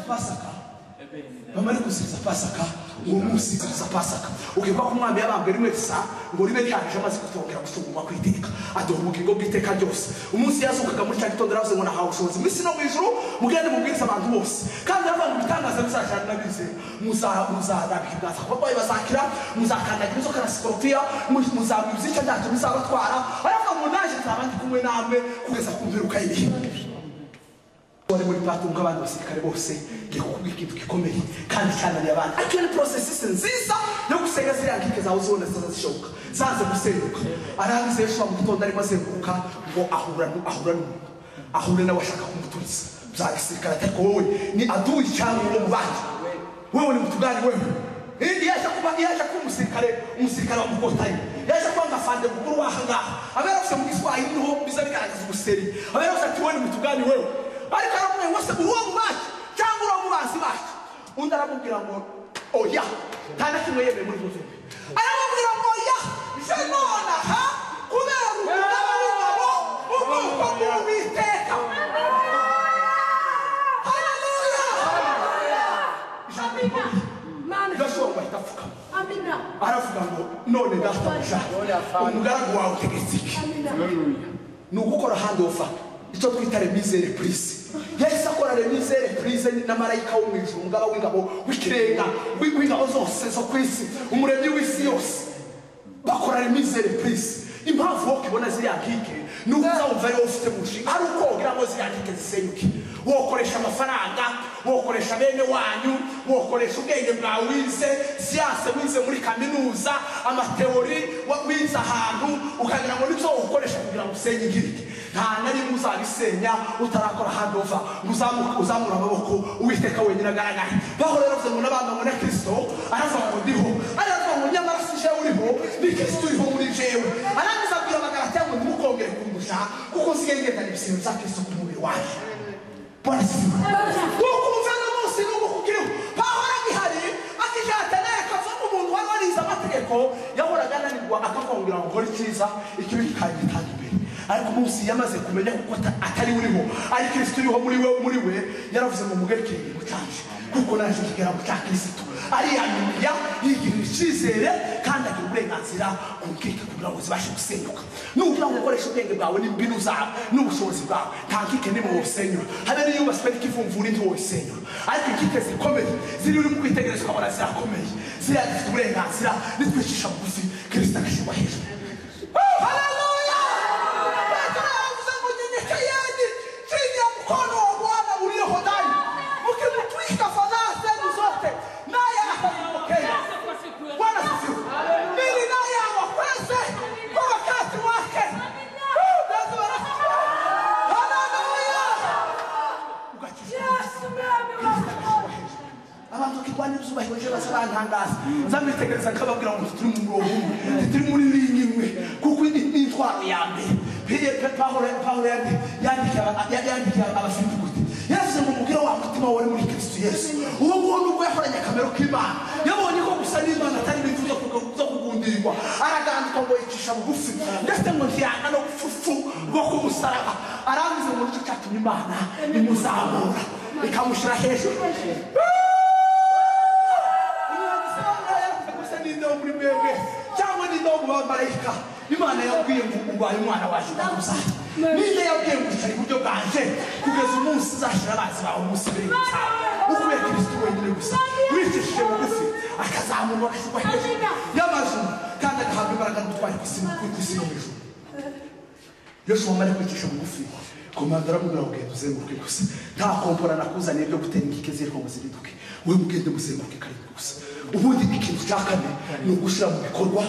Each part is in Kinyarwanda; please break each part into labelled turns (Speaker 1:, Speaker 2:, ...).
Speaker 1: pasaka bamare gusiza pasaka uwo munsi uziza pasaka ukibuka ko umwami yabambwe rimwe risa ngo ribe ryaje amaze kutongera gusumuma ku iteka aduha ubugingo bw'iteka ryose umunsi yazukaga muri cya gitondo yaravuze ngo nahawe ubushobozi mu isi no mu ijuru mugende mubwiriza abantu bose kandi yaravuga ngo ibitangaza bizajyana n'abizeye muzadabika ibwatsi abarwayi bazakira muzakandagira inzoka na sikoropiya muzaba ibyica byacyo bizabatwara aravuga ngo naje nzaba ndi kumwe namwe kugeza ku mperuka y'ibihe wari muri patunga abandi basirikare bose ngiye kukubwira ikintu gikomeye kandi cyananiye abantu ariko ni porosesisi nziza yo gusenya ziriya nkike zawe uzibona ziza zishoboka zanze gusenyuka aranze yesu mu gitondo arimo azenguruka ngo ahura nu- ahura n'umuntu ahura n'abashaka kumuturiza bya gisirikare ariko wowe ni aduyi cyangwa uwo mubanyi wewe ni mutugani wewe Ili yaje kuba yaje kuba umusirikare umusirikare wa mukotayi yaje kuba ngafande mukuru w'aha ngaha abera afite mu giswahili niho biza bigaragaza ubuseri abera afite wowe ni mutugani wewe ariko aramubwira ngo se uwo mubaye cyangwa uriya mubazi bacu undi aramubwira ngo oya nta na kimwe yemeye muri zose aramubwira ngo oya je nonaha kubera umuntu w'umugabo ubwoko bw'uwiteka
Speaker 2: Amina. Mani.
Speaker 1: gashobora ngo ahita apfukama
Speaker 2: Amina.
Speaker 1: aravuga ngo none databuja umugaragu wawe utegetse iki
Speaker 2: Amina.
Speaker 1: ni ugukora handi ofa icyo twita remizere purize yahise akora remizere purize na marayika wo mu ijuru umugaba w'ingabo w'ikirenga w'i- w'ingabo zose zo ku isi umuremyi w'isi yose bakora remizere purize impamvu wowe ubona ziriya nkike ni uko uzawumva ariwo ufite mu nshinga ari uko wogira ngo ziriya nkike zisenyuke wokoresha amafaranga wokoresha bene wanyu wokoresha ubwenge bwawe wize siyanse wize muri kaminuza amateori wa- wize ahantu ukagira ngo nibyo ukoresha kugira ngo usenye ingirike nta na rimwe uzabisenya utarakora handova ngo uzamuke- uzamure amaboko uwiteka wenyine agaragara bahora yaravuze ngo n'abantu ngo na kirisito aravuga ngo ndiho aravuga ngo nyamara si jewe uriho ni kirisito uriho muri jewe arangiza abwira abagaratiya ngo ntimukongere kundusha kuko nsigaye ngendana ibisebe bya kirisito ku mubiri wanjye barasiba nuko umuvana munsi n'ubu kukiriho pahora gihari akihatana yakavamo umuntu wari warize amategeko yahoraga ananirwa akakongera ngo nkore icyiza ikibi kikajya gitanga imbere ariko umunsi yamaze kumenya kuko ata- atari uriho ari kirisito uriho muri we muri we yaravuze ngo mugerekeye ikintu cyanjye kuko naje kigera mu cya kirisito ariyaminiya yigirira icyizere kandi agira uburenganzira ku nkike kugira ngo zibashe gusenyuka nugira ngo ukoreshe ubwenge bwawe n'imbyino zawe n'ubushobozi bwawe nta nkike nimwe wosenyura habe n'iyubaswe n'ikivumvura indi wosenyura ariko inkike zikomeye ziri uri mu kwitegereza ukabona zirakomeye ziriya zifite uburenganzira nitwicisha bugufi kirisita agashyirwa hejuru Oh, haleluya! Petero yaravuze ngo nyenyekeeni chini ya mkono wa Bwana ulio hodari, mkimtwika fadhaa zenu zote naye atazipokea. Bwana asifiwe. Ili naye awakweze kwa wakati wake. Oh, that's what I- Haleluya! Ukachisha. abantu bakirwanira izuba hibaje baza bantangaza nzabitegereza nkababwira ngo turi mu murongo umwe turi muri linye imwe kuko iyi ni intwaro ya mbere Pe- Pe- pawulo Pawulo yandi- yandikiye aba- ya- yandikiye abafilipi gute yaravuze ngo mubwire wa mutima wari muri kristo yesu uwo nguwo nubwo yahoranye akamero k'imana yabonye ko gusa n'imana atari ibintu byo kuga- byo kugundirwa aragandika ngo yicisha bugufi ndetse ngo ntiyanga no gufufu rwo ku musaraba arambize ngo nicyo cyatumye imana imuzamura ikamushyira hejuru gusa n'indobo muri mwebwe cyangwa n'indobo mu bamarayika imana yabwiye ngo urwaye umwana waje ugaruza ninde yabwiye ngo ushaka iburyo bwanjye kugeza umunsi uzashira abazi bawe umunsi imbere cyane ukubiye kristo wenyine gusa wicishije bugufi akazamurwa agashyirwa hejuru y'amajuru kandi agahabwa imbaraga n'ubutwari ku isi ku isi no mu ijuru yoshua amara kwicisha bugufi komanda aramubwira ngo genda uzenguruke gusa nta kompora nakuzaniye byo gutera inkike ziriko ngo ziriduke we mugende muzenguruke karindwi gusa ubundi ikintu cya kane ni ugushyira mu bikorwa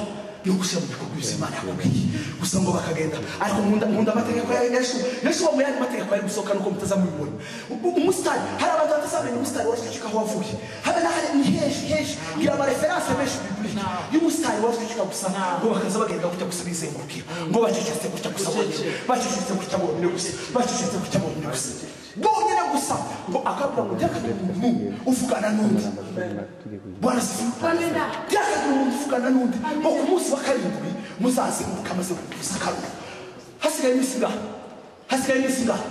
Speaker 1: ni ugushyira mu bikorwa ibyo imana yakubwiye gusa ngo bakagenda ariko nkunda nkunda amategeko ya yesu yesu wa muyandi mategeko yari gusohoka nuko mutazamubibona U- umusitari hari abantu batazamenya umusitari warushijeho aho wavuye habe n'ahari ni henshi henshi ngira amareferanse menshi bibiri y'umusitari warushijeho gusa ngo bakaza bagenda gutya gusa bizengurukiye ngo bacecetse gutya gusa bonyine bacecetse gutya bonyine gusa bacecetse gutya bonyine gusa bonyine gusa ngo akabwira ngo byakagira umuntu uvugana n'undi bwana sifa
Speaker 2: Amina.
Speaker 1: byakagira umuntu uvugana n'undi ngo ku munsi wa karindwi muzazenguruka amaze kugusa akaruru hasigaye iminsi ingahe hasigaye iminsi ingahe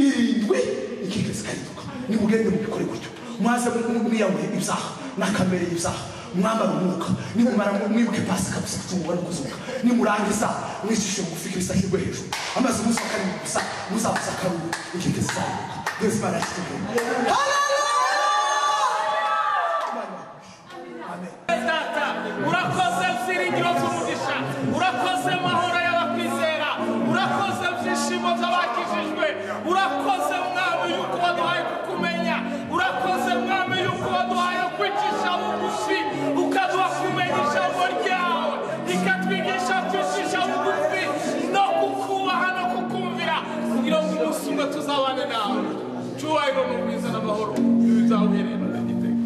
Speaker 1: irindwi inkike zikarinduka nimugende mubikore gutyo mwaze mwiyamure ibyaha na kamere y'ibyaha mwambara umwuka nimumara mwibuke pasi kabisa gucungurwa no kuzuka nimurangiza mwicishe bugufi kirisa ashyirwe hejuru amazi musakariye gusa muzamusakarure inkike zizamuka yesu barashyikiye
Speaker 3: data urakoze byiringiro by'umugisha urakoze mahoro y'abakwizera urakoze byishimo by'abakijijwe urakoze mwami yuko waduhaye kukumenya urakoze mwami yuko waduhaye kwicisha bugufi ukaduha kumenya ijambo ryawe rikatwigisha kwicisha bugufi no kukubaha no kukumvira kugira ngo umunsi umwe tuzabane nawe cyubahiro n'ubwiza n'amahoro ibi bizawuherera n'igitego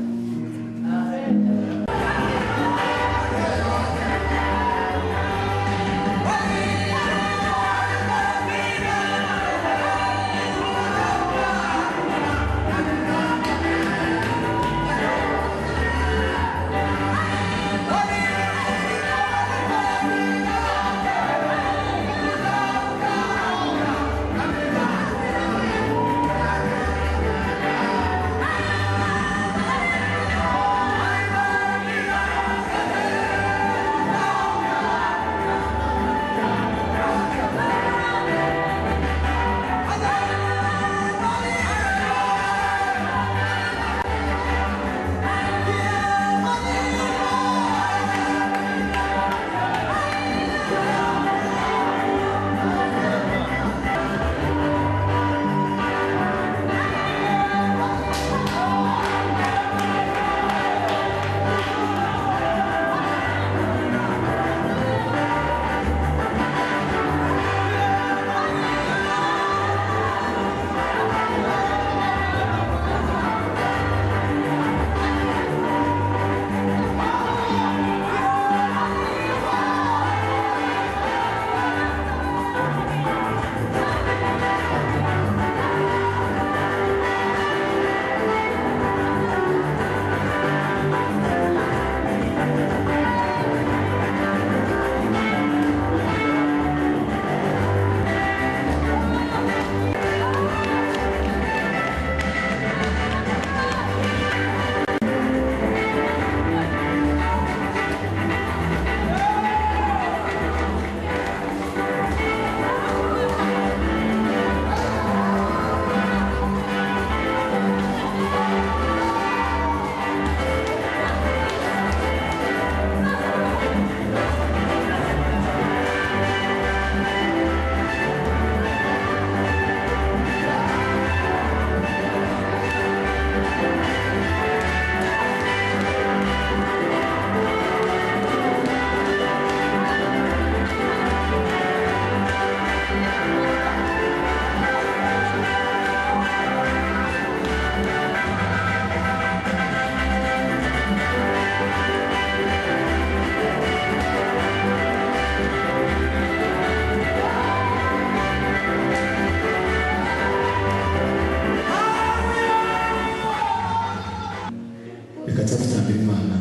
Speaker 4: reka tuzatangira imana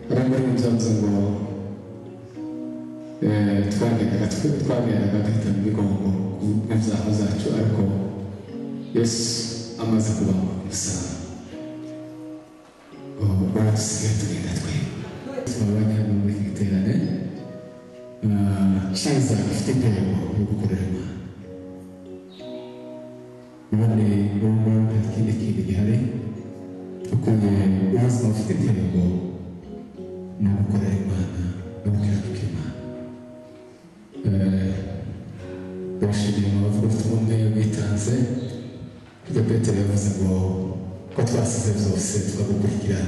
Speaker 4: bari muri ibi byose ngo eh, twagendaga twe twagendaga duhita mu bigongo n'ibyaha zacu ariko yesu amaze kubambwa ku musaraba ubu dusigaye tugenda twe tumubonye hano muri iri terane shaza ifite intego yo gukorera imana none bomba nta kindi kintu gihari ukuntu ubuzima bufite intego ni ugukorera imana no gukiranuka imana Eh, ndabashimiye mwabavuga bafite umwe witanze hirya petero yavuze ngo ko twasize byose tukagukurikira